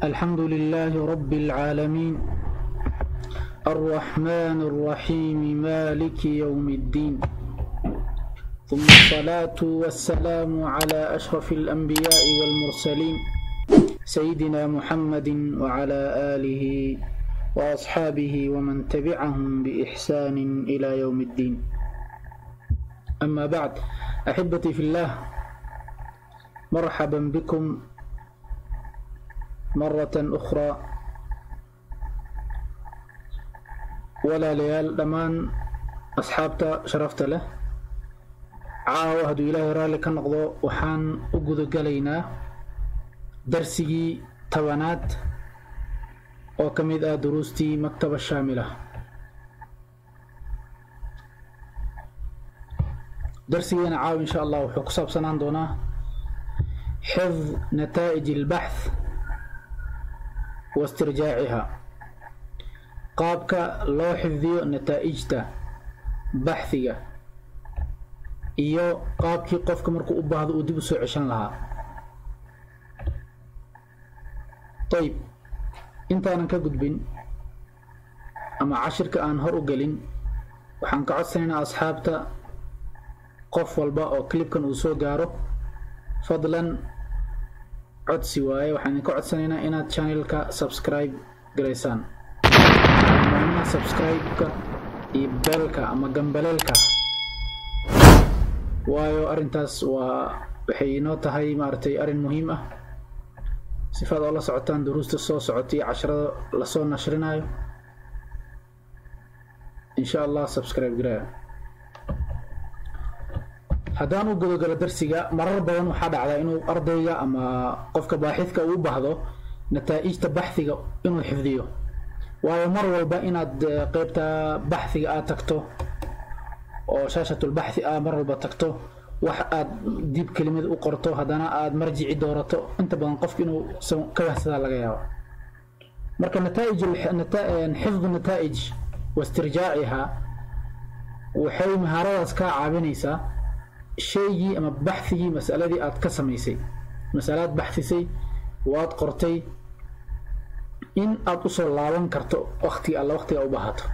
الحمد لله رب العالمين الرحمن الرحيم مالك يوم الدين ثم الصلاة والسلام على أشرف الأنبياء والمرسلين سيدنا محمد وعلى آله وأصحابه ومن تبعهم بإحسان إلى يوم الدين أما بعد أحبتي في الله مرحبا بكم مرة أخرى walaalayaal dhammaan asxaabta sharafta leh caawa hadduu ilaahay raalli ka noqdo waxaan u gudagalaynaa darsigii tobanaad oo ka mid ah duruustii maktaba shaamila darsigeena caawa insha allah wuxuu ku saabsanaan doonaa xifd nataa'ij albaxth wa istirjaaciha qaabka loo xifdiyo nataa'ijta baxhiga iyo qaabkii qofka markuu u baahdo uu dib u soo ceshan lahaa ayb intaanan ka gudbin ama cashirka aan hor u gelin waxaan ka codsanaynaa asxaabta qof walba oo clibkan uu soo gaaro fadlan codsi waaye waxaan idinka codsanaynaa inaad channelka subscribe garaysaan subscribe-ka iyo beelka ama gambaleelka waayo arrintaas waa waxay inoo tahay maaragtay arrin muhiim ah sifaad oo la socotaan duruusta soo socota iyo casharada lasoo nashrinayo insha allah subscribe garaa haddaan u gudogalo darsiga marar badan waxaa dhacdaa inuu ardayga ama qofka baaxidka uu u baahdo nataa'ijta baxhiga inuu xifdiyo waayo mar walba inaad qeybta baxhiga aad tagto oo shaashatulbaxhi ah mar walba tagto wax aad dib kelimad u qorto haddana aad marjici doorato inta badan qofka inuu ka wahsadaa laga yaabo marka nataa'ij xifdu nataa'ij wa istirjaaciha waxay mahaaradaas kaa caawinaysaa shaygii ama baxhigii masaladii aad ka samaysay masalaad baxhisay waad qortay in aad usoo laaban karto waktiga alla waktiga u baahato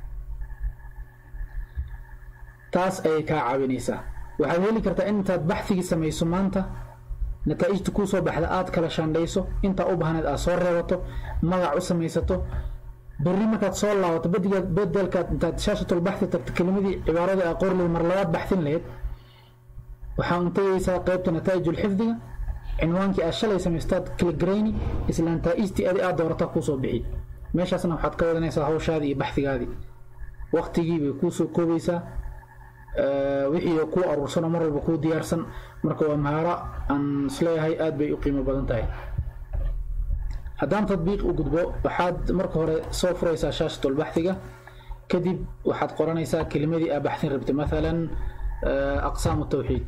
taas ayay kaa caawinaysaa waxaad heli kartaa in intaad baxhigii samayso maanta nataa'ijta kuu soo baxda aad kala shaandhayso intaa u baahneed aad soo reebato magac u samaysato berri markaad soo laabato badigaad bedelkaad intaad shaashatul baxhi tagto kelimadii cibaaradii aa qori lahayd mar labaad baxsin lahayd waxaa untagaysaa qeybta nataa'ijul xifdiga cinwaankii aad shalay samaystaad kaligarayni isla nataa'ijtii adi aad doorataa kuusoo bixi meeshaasna waxaad ka wadanaysaa hawshaadii iyo baxhigaadii waktigii bay kuusoo koobaysaa wixii kuu aruursan oo mar walba kuu diyaarsan marka waa mahaaro aan isleeyahay aad bay u qiimo badan tahay haddaan tadbiiq u gudbo waxaad marka hore soo furaysaa shaashatul baxhiga kadib waxaad qoranaysaa kelimadii aa baxsin rabtay maalan aqsaamu tawxiid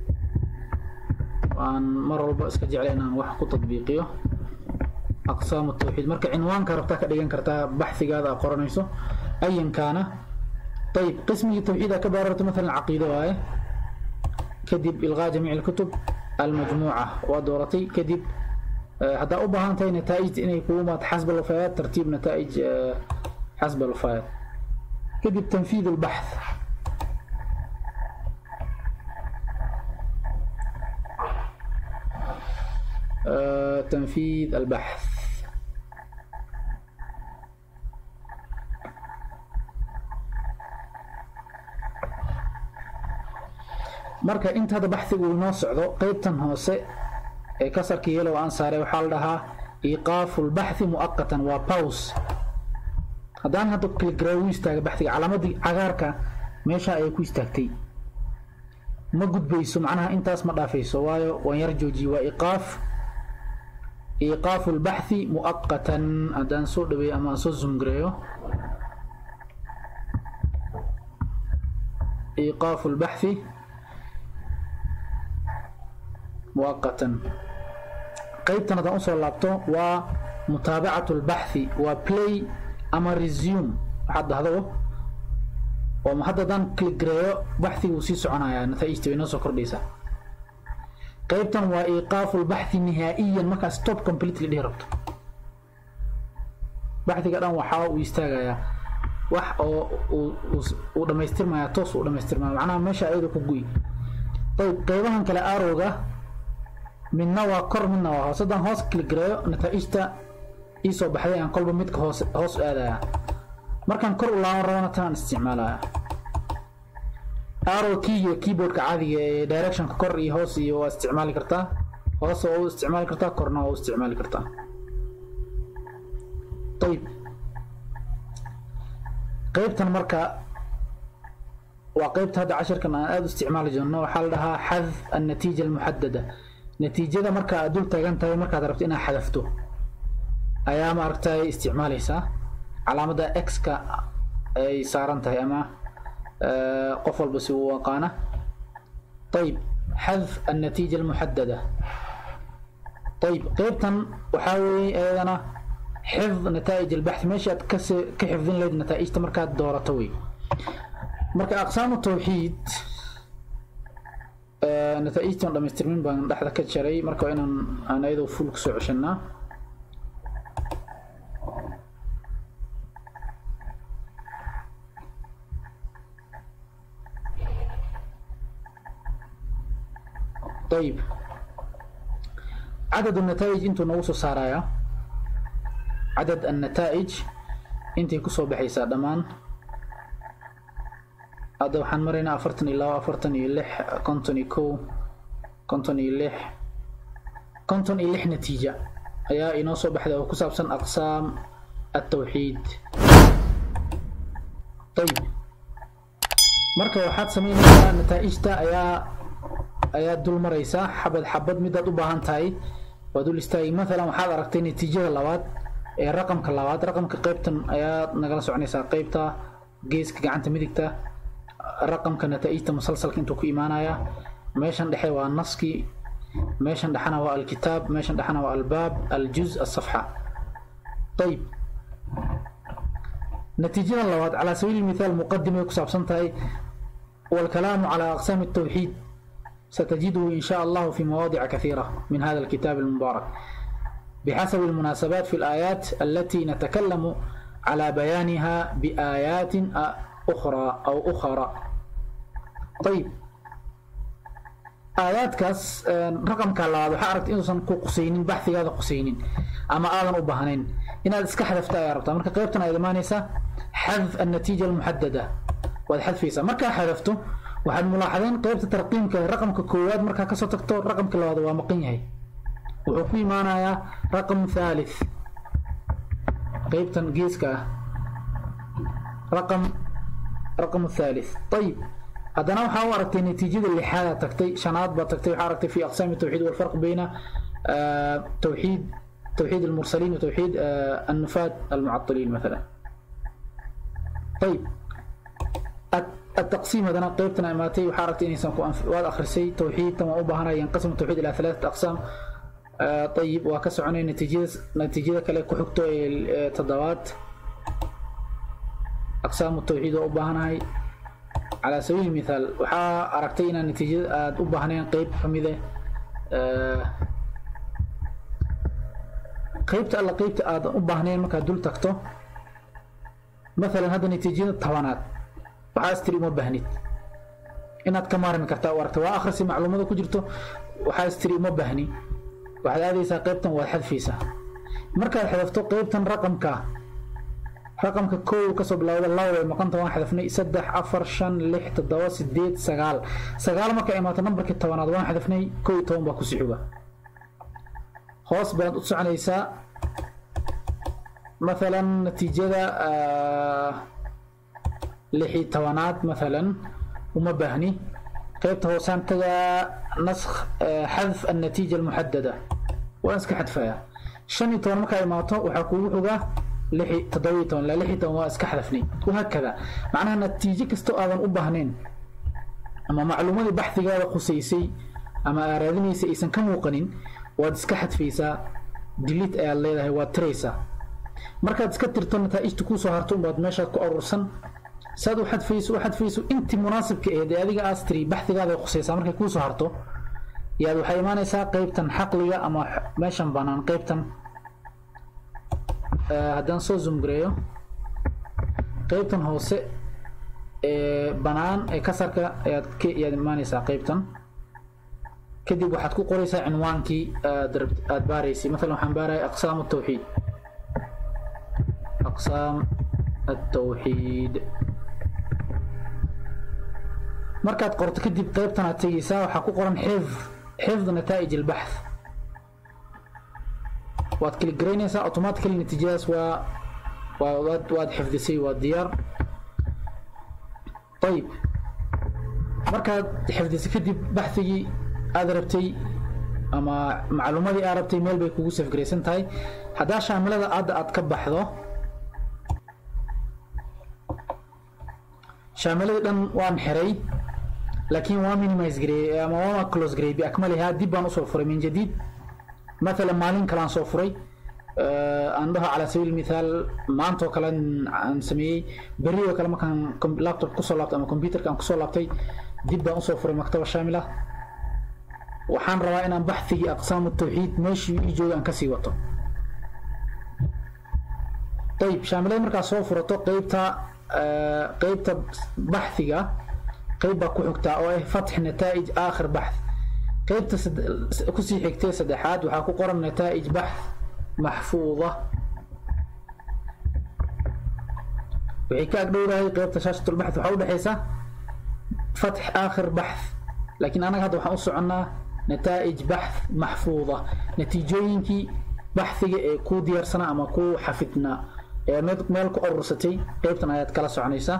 waan mar walba iska jecla inaan wax ku tadbiiqiyo aqsaamu tawxiid marka cinwaanka rabtaa ka dhigan kartaa baxhigaada aa qoranayso ayan kaana ayib qismigii tawxiid aa ka baararto maalan caqiido waaye kadib ilqaa jamiic alkutub almajmuuca waa dooratay kadib haddaa u baahan tahay nataa'ijta inay kugu maad xasb alwafayaat tartiib nataa'ij xasb alwafayaat kadib tanfiid albaxth تنفيذ البحث marka inta hadda baxhigu inoo socdo qeybtan hoose ee kasarka yelow aan saaray waxaa la dhahaa iiqaafu lbaxthi mu'aqatan waa paws haddaan hadda kaligaraawi istaaga baxhiga calaamadii cagaarka meesha ayay ku istaagtay ma gudbayso macnaha intaas ma dhaafayso waayo waan yar joojiye waa iqaaf iiqaafu lbaxthi mu'aqatan haddaan soo dhaweeyo ama aan soo zumgareeyo iiqaafu lbaxthi mu'aqatan qeybtan haddaan usoo laabto waa mutaabacatu lbaxthi waa play ama resume waxaad dhahdo oo hadda haddaan kaligareeyo baxhiga uu sii soconayaa nataa'ijta way noo soo kordhaysaa qaybtan waa iiqaafu lbaxthi nihaa'iyan markaa stop completely dhihi rabto baxdiga dhan waxaa uu istaagayaa wax oo uu dhamaystirmaya toos uu dhamaystirmaya macnaha meesha ayada ku guy ayb qeybahan kale arowga midna waa kor midna waa hoos haddaan hoos kiligareeyo nataa'ijta iisoo baxday aan kolba midka hoos hoos aadaya markaan kor u laaban rabana tanaan isticmaalaya arrow keyga keyboardka caadiga ee directionka kor iyo hoos iyo waa isticmaali kartaa hoos waa u isticmaali kartaa korna waa u isticmaali kartaa ayib qeybtan marka waa qeybta hadda cashirkan aan aada u isticmaali jirno waxaa la dhahaa xadf annatiija almuxadada natiijada marka aad dul taagan tahay markaad rabto inaad xadafto ayaa maaragtay isticmaalaysaa calaamadda x-ka ay saaran tahay ama qof walba si uu aqaana ayib xadf annatiija almuxadada ayib qeybtan waxaa weeye iyadana xifd nataa'ij albaxth meesha aad kas ka xifdin lahayd nataa'ijta markaad doorato wey marka aqsaamu tawxiid nataa'ijtan dhamaystirmin baan dhexda ka jaray marka waa inaan aan ayadoo full kusoo ceshanaa ayib cadad النتائج intuu nagu soo saaraya cadad النتائج intay kusoo baxaysaa dhammaan hadda waxaan maraynaa afartan iyo labo afartan iyo lix konton iyo kow konton iyo lix konton iyo lix natiija ayaa inoo soo baxday oo ku saabsan aqsaam التوحيد ayib marka waxaad samaynaysaa nataa'ijta ayaa ayaad dul maraysaa xabad xabad midaad u baahan tahay waa dul istaagi maalan waxaad aragtay natiijada labaad ee raqamka labaad raqamka qeybtan ayaad nagala soconaysaa qeybta geeska gacanta midigta raqamka nataa'ijta musalsalka intuu ku imaanaya meeshan dhexe waa naskii meeshan dhexana waa alkitaab meeshan dhexana waa albaab aljuz asafxa ayib natiijada labaad calaa sabiili mithaal muqadimay ku saabsan tahay والكلام على أقسام التوحيد ستجده إن شاء الله في مواضع كثيرة من هذا الكتاب المبارك بحسب المناسبات في الآيات التي نتكلم على بيانها بآيات أخرى أو أخرى طيب آيات كاس رقم كلا waxaa aragtay inuusan ku qusaynin baxdigaada qusaynin ama aadan u baahnayn inaad iska xadafta ayaa rabtaa marka qaybtan aad imaanaysaa xadf annatiija almuxadada waad xadfaysaa markaa xadafto waxaad mulaaxadeen qaybta tarqiimka raqamka koowaad markaa kasoo tagto raqamka labaad waa maqan yahay wuxuu ku imaanayaa raqam thalith qaybtan geeska ah raqam raqam thalith ayib haddana waxaa u aragtay natiijada lixaadaad tagtay shanaad baad tagtay waxaa aragtay fi aqsaami tawxiid walfarq bayna tawxiid توحيد المرسلين وتوحيد النفاة المعطلين مثلا طيب التقسيم هذا قيبتنا اماتي وحارتي اني سنكو واد اخرسي توحيد تما وبهنا ينقسم التوحيد الى ثلاثه اقسام آه طيب وكسعني نتيجه نتيجه كله كحكتو تضوات اقسام التوحيد وبهنا على سبيل المثال وحا اركتينا نتيجه اد وبهنا قيب حميده آه qaybta alla qaybta aadan u baahnayn markaad dul tagto maalan hadda natiijada tobanaad waxaa istiri uma baahnid inaad ka maarmi kartaa u aragta waa akhrisi macluumada ku jirto waxaa istiri uma baahni waxaad aadaysaa qaybtan waad xadfaysaa markaad xadafto qaybtan raqamka raqamka kow kasoo bilowda laba way maqanta waan xadafnay saddex afar shan lix toddoba sideed sagaal sagaal markaa imaato nambarkii tobanaad waan xadafnay kow iyo toban baa kusii xuga hoos baad u soconaysaa maalan natiijada lixii tobanaad maalan uma baahni qaybta hoosaan tagaa naskh xadf annatiija almuxadada waan iska xadfayaa shan iyo toban markaa imaato waxaa kuugu xogaa lixi toddobiyo toban ilaa lixii toban waa iska xadafnay wahaakada macnaha natiijo kastoo aadan u baahnayn ama macluumadii baxdigaada khusaysay ama aaraadinaysay aysan ka muuqanin waad iska xadfaysaa dilit ayaad leedahay waad tiraysaa markaad iska tirto nataa'ijta kuu soo harto unbaad meeshaad ku urursan saad u xadfayso u xadfayso intii munaasibka ahayd ee adiga aas tiri baxdigaada khusaysaa markay kuu soo harto yaad waxay imaanaysaa qaybtan xaqliga ama meeshan bannaan qaybtan haddaan soo zoomgareeyo qeybtan hoose ee banaan ee kasarka ayaad ka ayaad imaanaysaa qeybtan kadib waxaad ku qoraysaa cinwaankii aad aad baaraysay maalan waxaan baaraya aqsaam الtawxiid aqsaam الtawxiid markaad qorto kadib qeybtan aad tegeysaa waxaa ku qoran xifd xifd nataa'ij الbaxth waad klik garaynaysaa automatically natiijadaas waa waa waad waad xifdisay waa diyaar ayib markaad xifdisay kadib baxthigii aad rabtay ama macluumadii aad rabtay meel bay kugu safgaraysan tahay haddaa shaamilada adda aad ka baxdo shaamiladii dhan waan xiray laakiin waa minimize gareeyey ama waa close gareeyey biakmalihaa dib baan usoo furay min jadiid مثلا maalin kalaan soo furay aan dhaho calaa sabiil mithaal maantoo kale aan sameeyey beri oo kale markaan laptop kusoo laabtay ama computerka aan kusoo laabtay dib baan usoo furay maktaba shaamila waxaan rabaa inaan baxthigii aqsaamu tawxiid meeshii ii jooga aan kasii wato ayib shaamilada markaad soo furato qeybta qeybta baxthiga qeyb baa ku xigtaa oo ah fatx nataa'ij aakhir baxth qeybta kusii xigtay saddexaad waxaa ku qoran nataa'ij baxth maxfuuda waxay ka agdhowdahay qeybta shaashatulbaxth waxaa udhexaysa fatx aakhir baxth laakiin anaga hadda waxaan u soconnaa nataa'ij baxth maxfuuda natiijooyinkii baxhiga ee kuu diyaarsanaa ama kuu xafidnaa ee meel ku urursatay qeybtan ayaad kala soconaysaa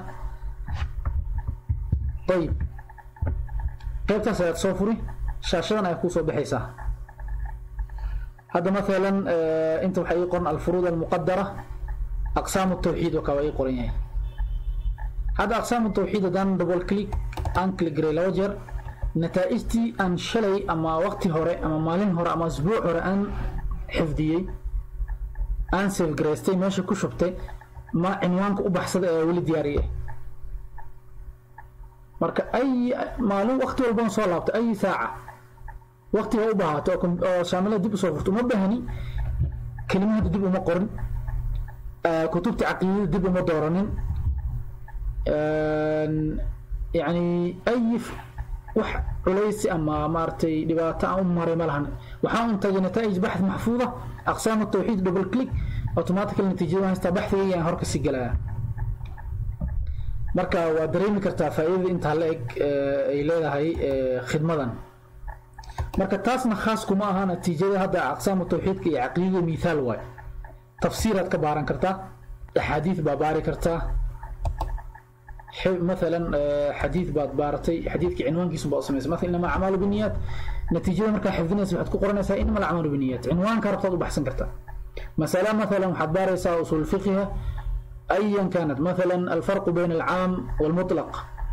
ayib qeybtaas ayaad soo furi shaashadan ayaa kusoo baxaysaa hadda maalan inta waxaa ii qoran alfuruud almuqadara aqsaamu tawxiid oo kaa waa ii qoran yahay hadda aqsaamu tawxiid haddaan double click aan click garay laba jeer nataa'ijtii aan shalay ama waqti hore ama maalin hore ama asbuuc hore aan xifdiyey aan safgaraystay meesha ku shubtay ma cinwaanka u baxsada ee weli diyaariye marka ay maalin waqti walbaan soo laabto ay saaca waqti ha u bahaato oo shaamilada dib usoo furto uma bahani kelimahada dib uma qorin kutubta caqiidada dib uma dooranin yani ay wax culaysi ama maaragtay dhibaato aan u maray ma lahan waxaan un tagay nataa'ij baxth maxfuuda aqsaam tawxiid double click automatically natiijada haystaa baxthigayga aan hor kasii galaya marka waa dareemi kartaa faa'iidada intaa la eg ay leedahay khidmadan marka taasna khaas kuma aha natiijada hadda aqsaamu tawxiidka iyo caqiidada mithaal waay tafsiiraad ka baaran kartaa axaadiid baa baari kartaa مثلا حديث بعد بارتي حديث كعنوان كيسو بقى سميس مثلا انما اعمال بالنيات نتيجه مركا حفظنا waxaad ku qoranaysaa inma الاعمال بالنيات عنوان ka rabtaad u baxsan kartaa مساله مثلا waxaad baaraysaa usul الفقه ايا كانت مثلا الفرق بين العام والمطلق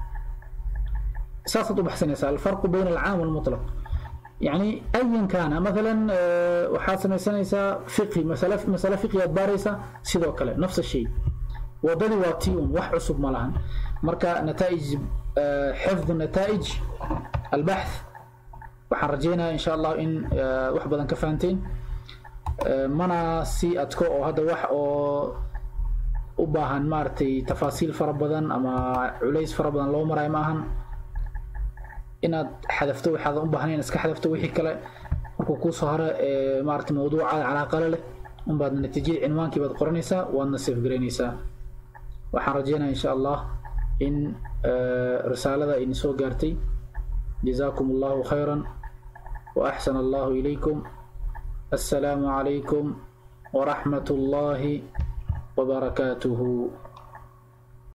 ساسة بحسنيسا الفرق بين العام والمطلق يعني ايا كان مثلا waxaad samaysanaysaa fiqhi masale masale fiqhiyaad baaraysaa sidoo kale نفس الشيء wadadii waa tii un wax cusub ma lahan marka nataa'ij xifdu nataa'ij albaxth waxaan rajaynayaa insha allah in wax badan ka fahanteen mana sii adko oo hadda wax oo u baahan maaragtay tafaasiil fara badan ama culays fara badan loo marayo ma ahan inaad xadafto waxaadan u baahnayn iska xadafto wixii kale markuu kuusoo hore maaragtay mawduucaada calaaqale leh unbaad natiijadii cinwaankii baad qoranaysaa waadna safgaraynaysaa waxaan rajeynaya insha allah in risaalada idin soo gaartay جزاكم الله خيرا وأحسن الله إليكم السلام عليكم ورحمة الله وبركاته